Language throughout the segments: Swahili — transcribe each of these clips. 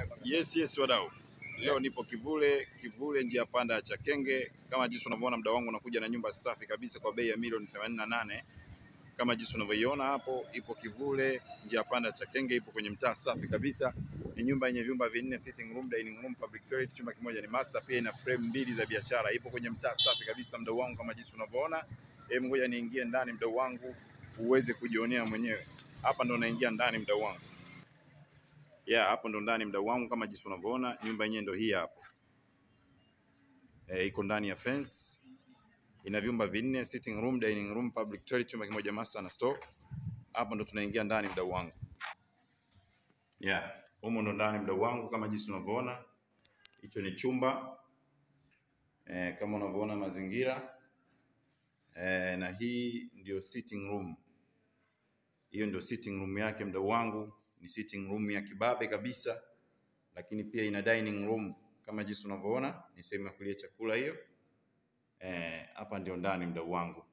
Yes, yes wadau. Leo nipo Kivule, Kivule njia panda ya Chakenge. Kama jinsi unavyoona mdau wangu nakuja na nyumba safi kabisa kwa bei ya milioni 88. Kama jinsi unavyoiona hapo, ipo Kivule njia panda ya Chakenge, ipo kwenye mtaa safi kabisa. Ni nyumba yenye vyumba vinne, sitting room, dining room, public toilet, chumba kimoja ni master, pia ina frame mbili za biashara. Ipo kwenye mtaa safi kabisa mdau wangu, kama jinsi unavyoona. Hebu ngoja niingie ndani mdau wangu uweze kujionea mwenyewe. Hapa ndo naingia ndani mdau wangu. Yeah, hapo ndo ndani mdau wangu, kama jinsi unavyoona, nyumba yenyewe ndo hii hapo. E, iko ndani ya fence, ina vyumba vinne, sitting room, dining room, public toilet, chumba kimoja master na store. Hapo ndo tunaingia ndani mdau wangu. Yeah, humo ndo ndani mdau wangu, kama jinsi unavyoona, hicho ni chumba e, kama unavyoona mazingira e, na hii ndio sitting room. Hiyo ndio sitting room yake mdau wangu, ni sitting room ya kibabe kabisa, lakini pia ina dining room kama jinsi unavyoona, ni sehemu ya kulia chakula hiyo. Eh, hapa ndio ndani mdau wangu.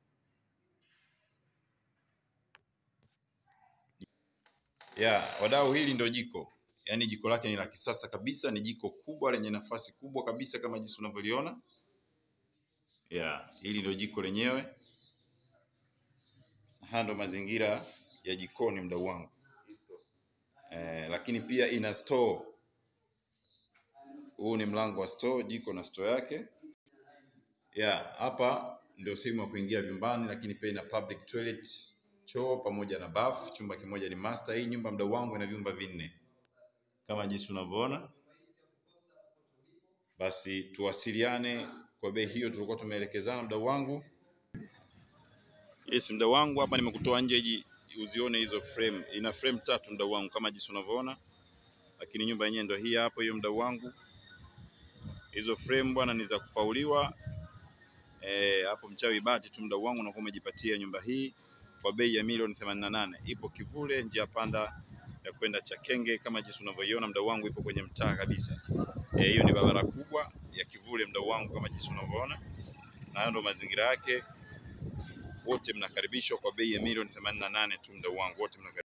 Yeah, wadau, hili ndio jiko, yaani jiko lake ni la kisasa kabisa, ni jiko kubwa lenye nafasi kubwa kabisa kama jinsi unavyoliona. Yeah, hili ndio jiko lenyewe. Haya ndo mazingira ya jikoni mdau wangu. Eh, lakini pia ina store. Huu ni mlango wa store, jiko na store yake. Yeah, hapa ndio sehemu ya kuingia vyumbani, lakini pia ina public toilet, choo pamoja na bath. Chumba kimoja ni master. Hii nyumba mdau wangu ina vyumba vinne kama jinsi unavyoona. Basi tuwasiliane kwa bei hiyo tulikuwa tumeelekezana mdau wangu. Yes, mdau wangu, hapa nimekutoa nje ji uzione hizo frame. Ina frame tatu mdau wangu kama jinsi unavyoona, lakini nyumba yenyewe ndio hii hapo, hiyo mdau wangu. Hizo frame bwana ni za kupauliwa eh, hapo mchawi bati tu mdau wangu, unakuwa umejipatia nyumba hii kwa bei ya milioni 88. Ipo Kivule, njia panda ya kwenda Chakenge kama jinsi unavyoiona mdau wangu, ipo kwenye mtaa kabisa. Eh, hiyo ni barabara kubwa ya Kivule mdau wangu, kama jinsi unavyoona, na hayo ndo mazingira yake. Wote mnakaribishwa kwa bei ya milioni 88 tu mdau wangu, wote mnakaribishwa.